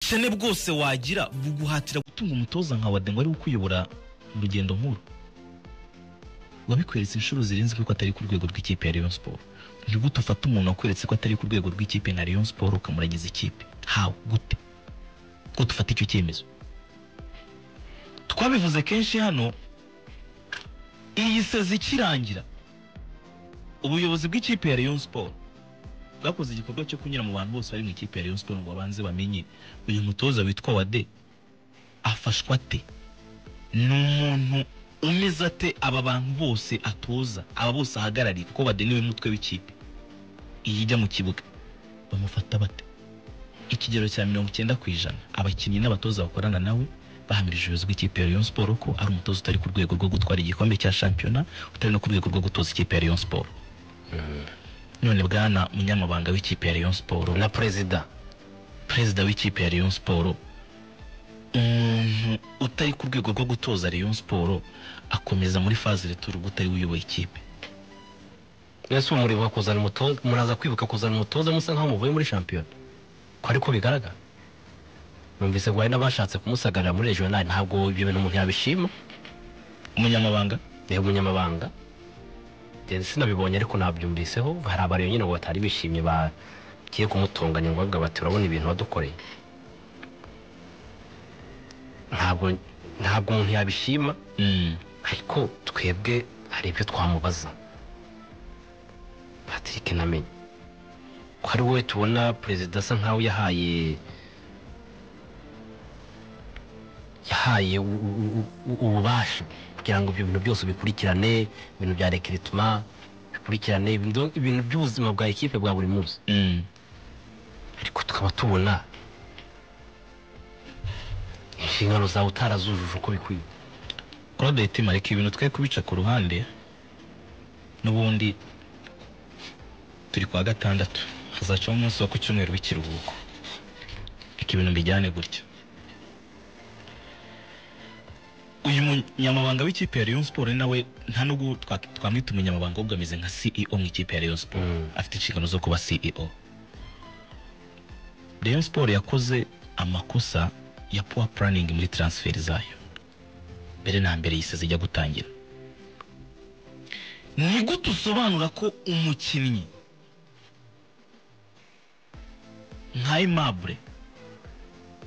ubukene bwose wagira buguhatira gutunga umutoza nka wade ngo ari ukuyobora urugendo nkuru wabikweretse inshuro zirenze kuko atari ku rwego rw'ikipe ya Rayon Sport ni gute ufata umuntu wakweretse ko atari ku rwego rw'ikipe na Rayon Sport ukamuragiza ikipe how gute ko dufata icyo cyemezo twabivuze kenshi hano iyi sezi ikirangira ubuyobozi bw'ikipe ya Rayon Sport bwakoze igikorwa cyo kunyura mu bantu bose bari mu ikipe ya Rayon Sport ngo babanze bamenye uyu mutoza witwa Wade afashwa ate ni umuntu umeze ate aba bantu bose atoza aba bose ahagarariye kuko Wade niwe mutwe w'ikipe iyi ijya mu kibuga bamufata bate ikigero cya mirongo icyenda ku ijana abakinnyi n'abatoza bakorana nawe bahamirije ubuyobozi bw'ikipe ya Rayon Sport ko ari umutoza utari ku rwego rwo gutwara igikombe cya shampiyona utari no ku rwego rwo gutoza ikipe ya Rayon Sport none bwana munyamabanga w'ikipe ya Rayon Sport na perezida perezida w'ikipe ya Rayon Sport umuntu utari ku rwego rwo gutoza Rayon Sport akomeza muri faze returu utari uyoboye ikipe ese uwo muribuka kuzana umutoza muraza kwibuka kuzana umutoza musa nkaho muvuye muri shampiyona ko ariko bigaragara numvise ngo hari n'abashatse kumusagarira muri regional ntabwo ibyo bintu umuntu yabishima umunyamabanga niba umunyamabanga njye sinabibonye ariko nabyumviseho hari abari nyine ngo batari bishimye bagiye kumutunganya ngo bavuga bati urabona ibintu wadukoreye ntabwo ntabwo umuntu yabishima Mm. ariko twebwe hari ibyo twamubaza patrick namenye ko ari wowe tubona perezida asa nkaho yahaye yahaye u- u- u- u- ububasha kugira ngo ibyo bintu byose bikurikirane ibintu bya rekirituma bikurikirane ibintu- ibintu by'ubuzima bwa ekipe bwa buri munsi Mm. ariko tukaba tubona inshingano zawe utarazujuje uko bikwiye Claude Hitima reka ibintu twe kubica ku ruhande n'ubundi turi kwa gatandatu hazacaho umunsi wo ku cyumweru w'ikiruhuko reka ibintu mbijyane gutya uyu munyamabanga w'ikipe ya Rayon Sport nawe nta nubwo twa- twamwita umunyamabanga ahubwo ameze nka CEO mu ikipe ya Rayon Sport Mm. afite inshingano zo kuba CEO Rayon Sport yakoze amakosa ya poor planning muri transfer zayo mbere na mbere yise zijya gutangira ni gute usobanura ko umukinnyi nka Aimable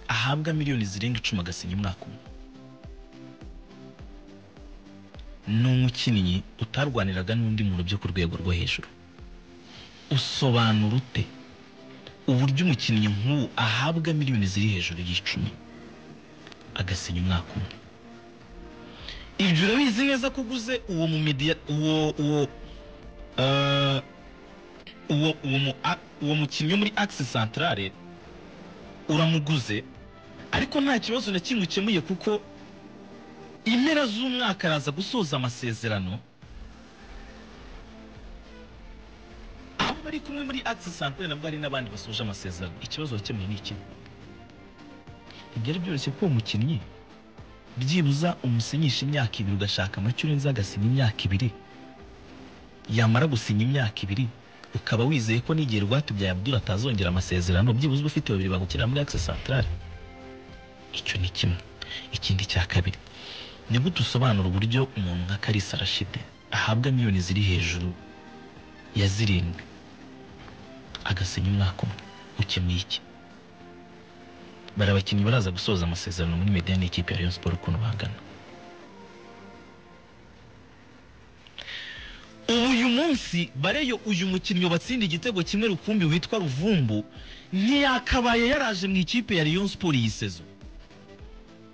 ahabwa miliyoni zirenga icumi agasinya umwaka umwe ni umukinnyi utarwaniraga n'undi muntu byo ku rwego rwo hejuru usobanura ute uburyo umukinnyi nk'ubu ahabwa miliyoni ziri hejuru y'icumi agasinya umwaka umwe ibyo urabizi neza ko uguze uwo mu media uwo uwo eh, uwo uwo mu a- uwo mukinnyi wo muri axe centrale uramuguze ariko nta kibazo na kimwe ukemuye kuko impera z'umwaka araza gusoza amasezerano abo bari kumwe muri axe centrale nabwo hari n'abandi basoje amasezerano ikibazo wakemuye ni iki ibyari byoroshye ko uwo mukinnyi byibuza umusinyisha imyaka ibiri ugashaka amacyo urenze agasinya imyaka ibiri yamara gusinya imyaka ibiri ukaba wizeye ko n'igihe rwatubyaye Abdul atazongera amasezerano byibuze uba ufite babiri bagukira muri Axe Centrale icyo ni kimwe ikindi cya kabiri ni gute usobanura uburyo umuntu nka Kalisa Rashid ahabwa miliyoni ziri hejuru ya zirindwi agasinya umwaka umwe ukemuye iki bari abakinnyi baraza gusoza amasezerano muri media n'ikipe ya Rayon Sport ukuntu bangana ubu uyu munsi bareyo uyu mukinnyi wabatsinda igitego kimwe rukumbi witwa Ruvumbu ntiyakabaye yaraje mu ikipe ya Rayon Sport iyi sezo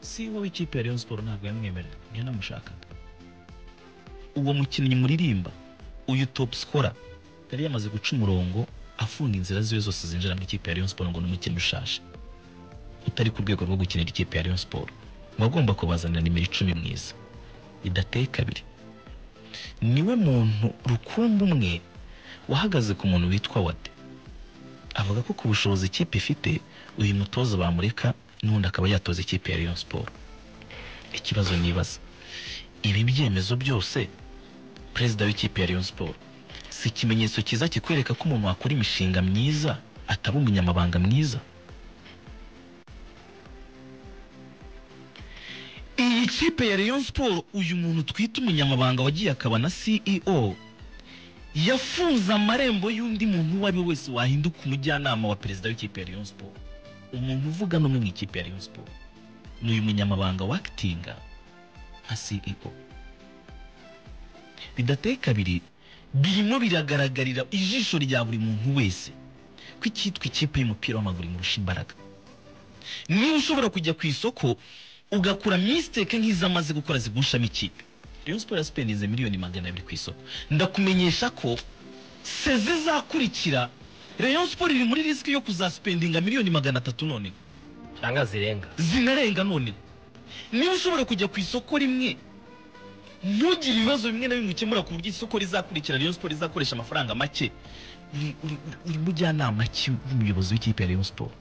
si wowe ikipe ya Rayon Sport ntabwo yamwemerera niyo namushakaga uwo mukinnyi muririmba uyu top scorer yari yamaze guca umurongo afunga inzira ziwe zose zinjira mu ikipe ya Rayon Sport ngo ni umukinnyi ushaje utari ku rwego rwo gukinira ikipe ya Rayon Sport muba agomba kubazanira nimero icumi mwiza bidateye kabiri niwe muntu rukumbi umwe wahagaze ku muntu witwa Wade avuga ko ku bushobozi ikipe ifite uyu mutoza bamureka n'ubundi akaba yatoza ikipe ya Rayon Sport ikibazo nibaza ibi byemezo byose perezida w'ikipe ya Rayon Sport si ikimenyetso cyiza kikwereka ko umuntu wakora imishinga myiza ataba umunyamabanga mwiza ikipe ya Rayon Sport uyu muntu twita umunyamabanga wagiye akaba na CEO yafunze amarembo y'undi muntu uwo ari we wese wahinduka umujyanama wa perezida w'ikipe ya Rayon Sport umuntu uvuga n'umwe mu ikipe ya Rayon Sport ni uyu munyamabanga wakitinga nka CEO bidateye kabiri birimo biragaragarira ijisho rya buri muntu wese ko icyitwa ikipe y'umupira w'amaguru imurusha imbaraga niba ushobora kujya ku isoko ugakura misiteke nk'izamaze gukora zigushamo ikipe Rayon Sport yasipendinze miliyoni magana abiri ku isoko ndakumenyesha ko seze izakurikira Rayon Sport iri muri risiki yo kuzasipendinga miliyoni magana atatu none cyangwa zirenga zinarenga none niba ushobora kujya ku isoko rimwe ntugire ibibazo bimwe na bimwe ukemura ku buryo isoko rizakurikira Rayon Sport rizakoresha amafaranga make uri- uri- uri mujyanama ki umuyobozi w'ikipe ya Rayon Sport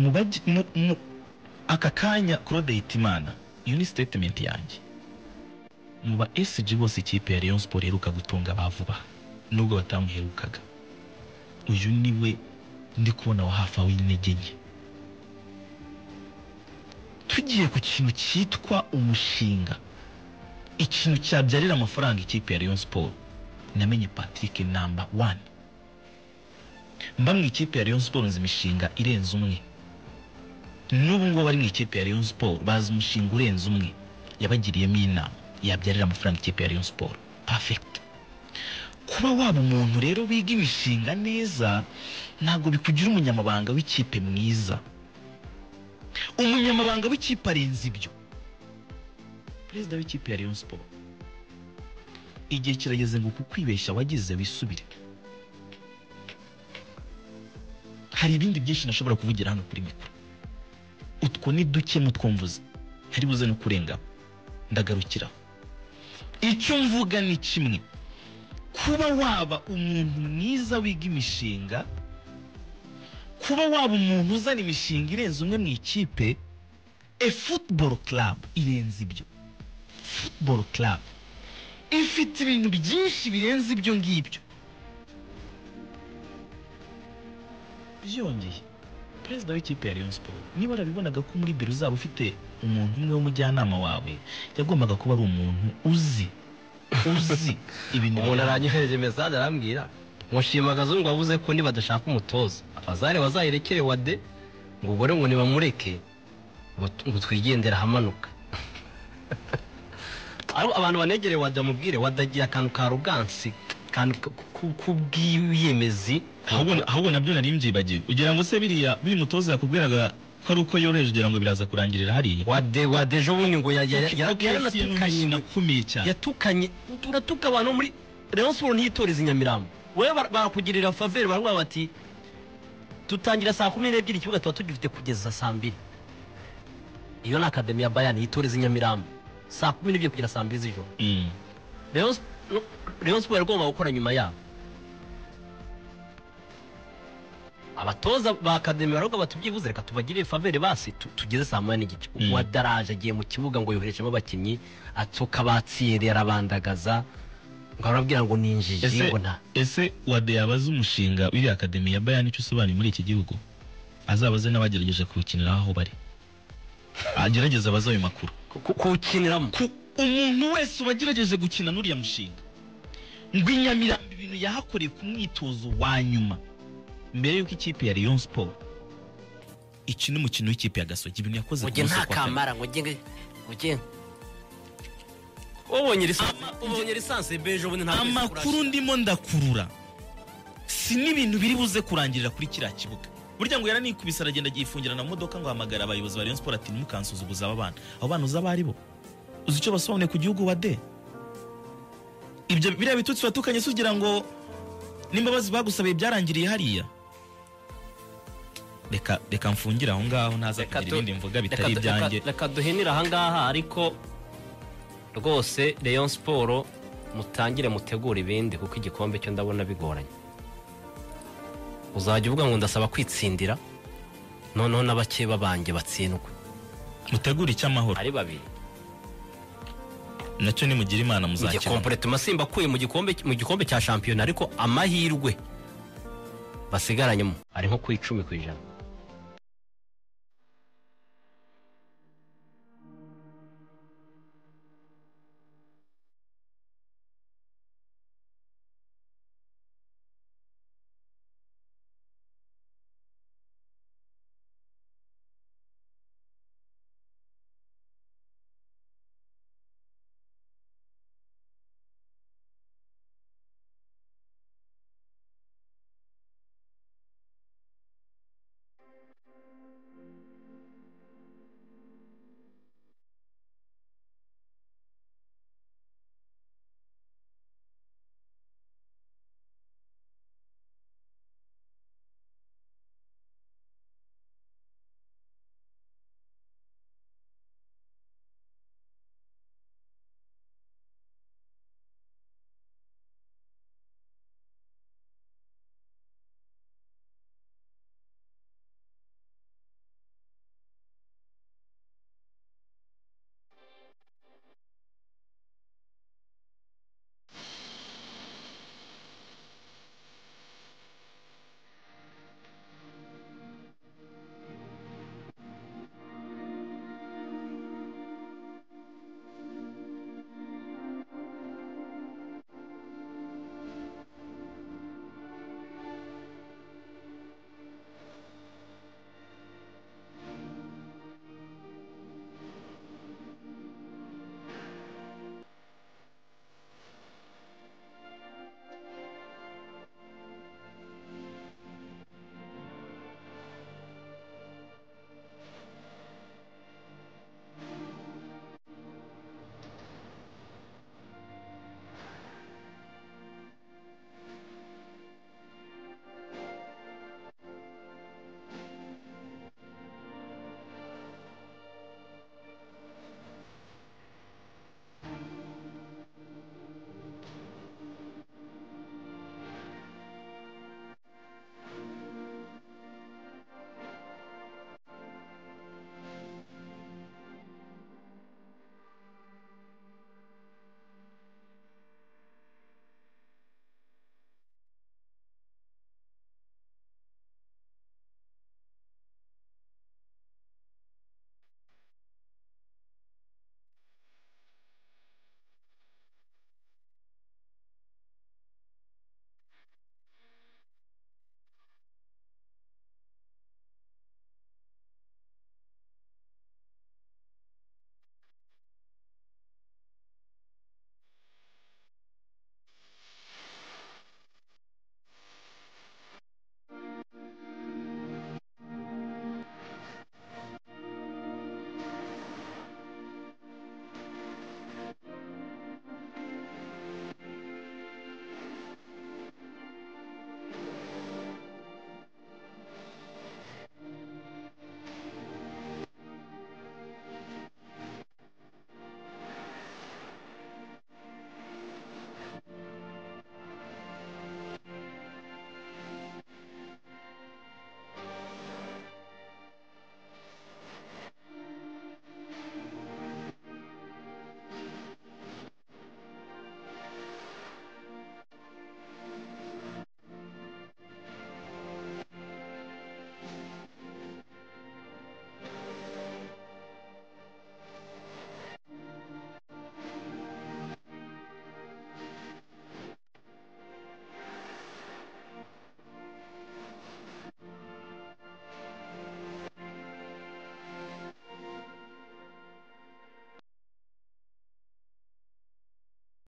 mu baji- mu- mu- aka kanya Claude Hitimana iyo ni statement yanjye mu ba SG bose ikipe ya Rayon Sport iheruka gutunga bavuba nubwo batamuherukaga uyu niwe ndi kubona wa hafi aho intege nke tugiye ku kintu cyitwa umushinga ikintu cyabyarira amafaranga ikipe ya Rayon Sport namenye Patrick namba wani mba mu ikipe ya Rayon Sport nzi imishinga irenze umwe n'ubu ngubu bari mu ikipe ya Rayon Sport bazi umushinga urenze umwe yabagiriyemo inama yabyarira amafaranga ikipe ya Rayon Sport perfect kuba waba umuntu rero wiga imishinga neza ntabwo bikugira umunyamabanga w'ikipe mwiza umunyamabanga w'ikipe arenze ibyo perezida w'ikipe ya Rayon Sport igihe kirageze ngo uku kwibeshya wagize wisubire hari ibindi byinshi nashobora kuvugira hano kuri mikoro utwo ni duke mu twumvuze ntari buze no kurenga ndagarukira icyo mvuga ni kimwe kuba waba umuntu mwiza wiga imishinga kuba waba umuntu uzana imishinga irenze umwe mu ikipe e football club irenze ibyo football club ifite ibintu byinshi birenze ibyo ngibyo byongeye perezida w'ikipe ya Rayon Sport niba warabibonaga ko muri biro uzaba ufite umuntu umwe w'umujyanama wawe yagombaga kuba ari umuntu uzi uzi ibintu umuntu birenze- aranyohereje mesaje arambwira mushimagaza ngo wavuze ko nibadashaka umutoza abazare bazayirekere wade ngo ubwo rero ngo nibamureke ngo t- ngo twigendere ahamanuka Ariko abantu banegereye wade bamubwire wade agira akantu ka rugansi akantu k- k- k'ubwiyemezi ahubwo ahubwo nabyo nari mbyibagiwe ugira ngo se biriya biri mutoza yakubwiraga ko ari uko yoroheje ugira ngo biraza kurangirira hariya wade wade ejo bundi ngo ya- ya- ya- Okay, yaranatukanye ngo nakumiye cyane yatukanye uratuka abantu muri Rayon Sport ntiyitoreza i Nyamirambo wowe bar- barakugirira faveri baravuga bati tutangira saa kumi n'ebyiri ikibuga tuba tugifite kugeza saa mbiri iyo ni akademi ya Bayern yitoreza i Nyamirambo saa kumi n'ebyiri kugera saa mbiri z'ijoro Mm. Rayon Sp- no- Rayon Sport yagomba gukora nyuma yabo abatoza ba akademi baravuga bati byibuze reka tubagirire faveri basi tu- tugeze saa moya n'igice Mm. uwa daraje agiye mu kibuga ngo yoherejemo abakinnyi atsoka batsiyeri arabandagaza ngo arababwira ngo ninjiye ese ngo nta ese wade yabaze umushinga w'iriya akademi ya bayani icyo usobanuye muri iki gihugu azabaze n'abagerageje kuwukinira aho bari agerageze abaze ayo makuru ku- ku- kuwukiniramo ku umuntu wese wagerageje gukina n'uriya mushinga ngo i Nyamirambo ibintu yahakoreye ku mwitozo wa nyuma mbere y'uko ikipe ya Rayon Sport ikina umukino w'ikipe ya Gasogi ibintu yakoze ngo njye nta kamara ngo njye ngo njye ubonye lisansi ubonye lisansi bejo bundi ntabwo yahise amakuru kurashira. ndimo ndakurura si n'ibintu biri buze kurangirira kuri kiriya kibuga burya ngo yaranikubise aragenda agifungira na modoka ngo ahamagara abayobozi ba Rayon Sport ati ntimukansuzuguze aba bana abo bana uzi abo ari bo uzi icyo basobanuye ku gihugu wa de ibyo biriya bitutsi watukanye se ugira ngo n'imbabazi bagusabiye byarangiriye hariya reka reka mfungire aho ngaho ntaza Reka kugira tu- ibindi mvuga Reka- bitari reka- ibyanjye reka duhinire ahangaha ariko rwose Rayon siporo mutangire mutegure ibindi kuko igikombe cyo ndabona bigoranye uzajya uvuga ngo ndasaba kwitsindira noneho n'abakeba banjye batsindwe mutegure icy'amahoro ari babiri nacyo nimugira imana muzakira igikomporetoma simba akuye mu gikombe mu gikombe cya shampiyona ariko amahirwe basigaranyemo ari nko ku icumi ku ijana